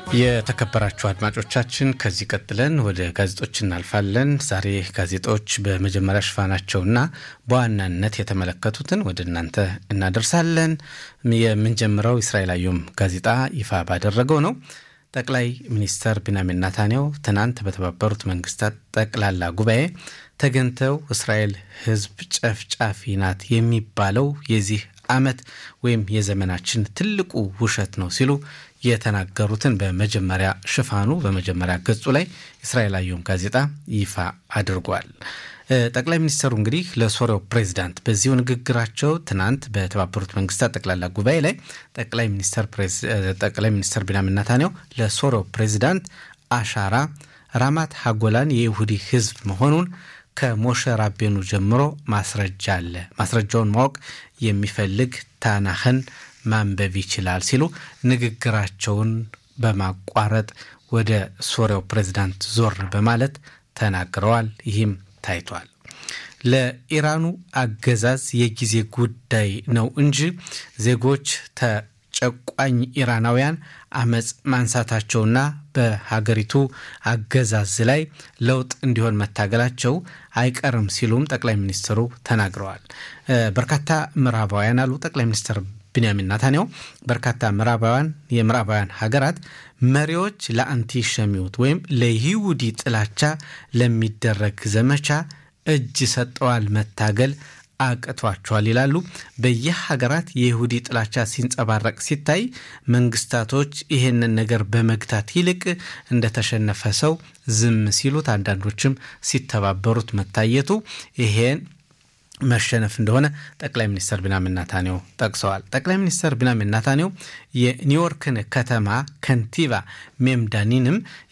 የተከበራችሁ አድማጮቻችን ከዚህ ቀጥለን ወደ ጋዜጦች እናልፋለን። ዛሬ ጋዜጦች በመጀመሪያ ሽፋናቸውና በዋናነት የተመለከቱትን ወደ እናንተ እናደርሳለን። የምንጀምረው እስራኤል አዮም ጋዜጣ ይፋ ባደረገው ነው። ጠቅላይ ሚኒስተር ቢንያሚን ኔታንያሁ ትናንት በተባበሩት መንግስታት ጠቅላላ ጉባኤ ተገኝተው እስራኤል ሕዝብ ጨፍጫፊ ናት የሚባለው የዚህ ዓመት ወይም የዘመናችን ትልቁ ውሸት ነው ሲሉ የተናገሩትን በመጀመሪያ ሽፋኑ በመጀመሪያ ገጹ ላይ እስራኤል አየም ጋዜጣ ይፋ አድርጓል። ጠቅላይ ሚኒስትሩ እንግዲህ ለሶሪያው ፕሬዚዳንት በዚሁ ንግግራቸው ትናንት በተባበሩት መንግስታት ጠቅላላ ጉባኤ ላይ ጠቅላይ ሚኒስትር ቢንያሚን ኔታንያሁ ለሶሪያው ፕሬዚዳንት አሻራ ራማት ሀጎላን የይሁዲ ህዝብ መሆኑን ከሞሸ ራቤኑ ጀምሮ ማስረጃ አለ። ማስረጃውን ማወቅ የሚፈልግ ታናህን ማንበብ ይችላል ሲሉ ንግግራቸውን በማቋረጥ ወደ ሶሪያው ፕሬዚዳንት ዞር በማለት ተናግረዋል። ይህም ታይቷል። ለኢራኑ አገዛዝ የጊዜ ጉዳይ ነው እንጂ ዜጎች ተጨቋኝ ኢራናውያን አመፅ ማንሳታቸውና በሀገሪቱ አገዛዝ ላይ ለውጥ እንዲሆን መታገላቸው አይቀርም ሲሉም ጠቅላይ ሚኒስትሩ ተናግረዋል። በርካታ ምዕራባውያን አሉ ጠቅላይ ሚኒስትር ቢንያሚን ኔታንያሁ በርካታ ምዕራባውያን የምዕራባውያን ሀገራት መሪዎች ለአንቲሸሚዎት ወይም ለይሁዲ ጥላቻ ለሚደረግ ዘመቻ እጅ ሰጠዋል፣ መታገል አቅቷቸዋል ይላሉ። በየሀገራት የይሁዲ ጥላቻ ሲንጸባረቅ ሲታይ መንግስታቶች ይህንን ነገር በመግታት ይልቅ እንደተሸነፈ ሰው ዝም ሲሉት፣ አንዳንዶችም ሲተባበሩት መታየቱ ይሄን መሸነፍ እንደሆነ ጠቅላይ ሚኒስትር ቢንያሚን ኔታንያሁ ጠቅሰዋል። ጠቅላይ ሚኒስትር ቢንያሚን ኔታንያሁ የኒውዮርክን ከተማ ከንቲባ ሜምዳኒንም